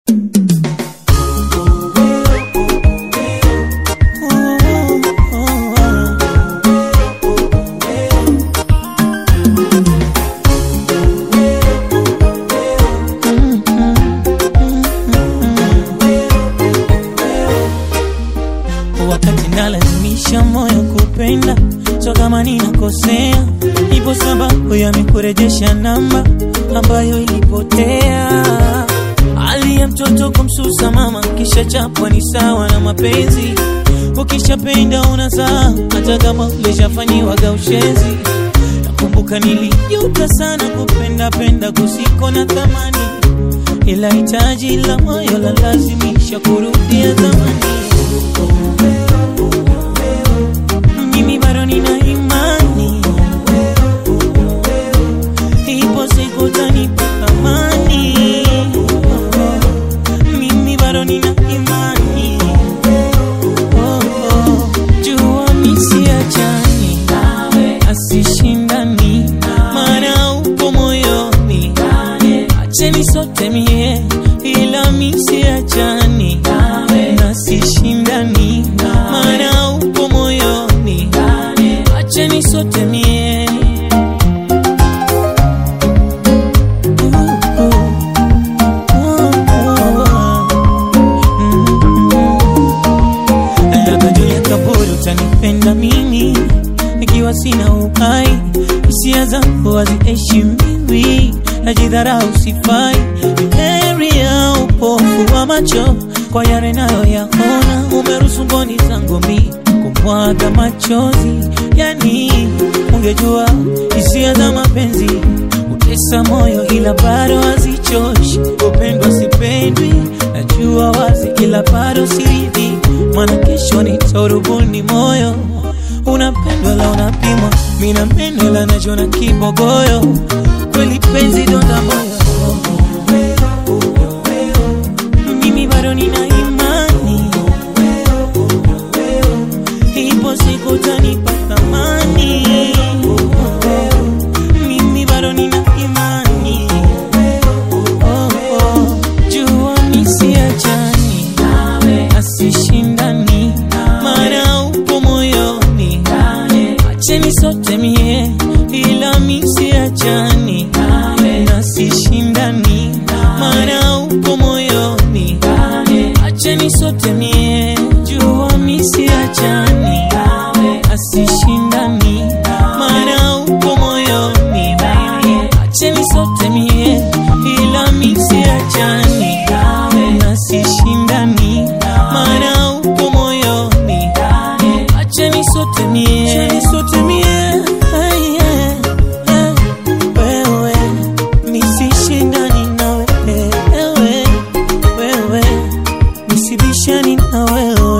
wakati nalazimisha moyo kupenda, so kama ninakosea, ipo sababu ya mikurejesha namba ambayo ilipotea. Hali ya mtoto kumsusa mama, kisha chapwa ni sawa na mapenzi. Ukishapenda unazaa, hata kama ulishafanyiwaga ushenzi. Nakumbuka nilijuta sana kupenda penda kusiko na thamani, ila hitaji la moyo la lazimisha kurudia zamani. Mimi bado nina imani, ipo siku utanipa thamani. Mimi bado nina imani, oh, oh. jua misiachani asishindani, maana upo moyoni, acheni sote mie, ila misiachani nasishindani, maana upo moyoni, acheni sote mie Uh, uh, uh, uh. Labda Julia Kaburi utanipenda mimi ikiwa sina uhai, hisia zangu haziheshimiwi, najidharau, sifai. Heri ya upofu wa macho kwa yale nayoyaona, umeruhusu mboni zangu mi kumwaga machozi. Yani ungejua hisia za mapenzi utesa moyo, ila bado hazichoshi. Upendwa sipendwi, najua wazi, ila bado siridhi, maana kesho nitarubuni moyo unapendwa la unapimwa, mina meno la najona kibogoyo, kweli penzi donda moyo. Mimi bado nina imani, ipo siku utanipa thamani. Mimi bado nina imani, oh, oh. jua misiachani asishindani, maana upo moyoni, acheni sote mie, ila misiachani nasishindani, maana upo moyoni, acheni sote mie, jua misiachani asishindani, maana upo moyoni, acheni sote mie, ila misiachani nasishindani, maana upo moyoni, acheni sote mie, acheni sote mie, Ay, yeah, yeah. wewe nisishindani na wewe, wewe nisibishani na wewe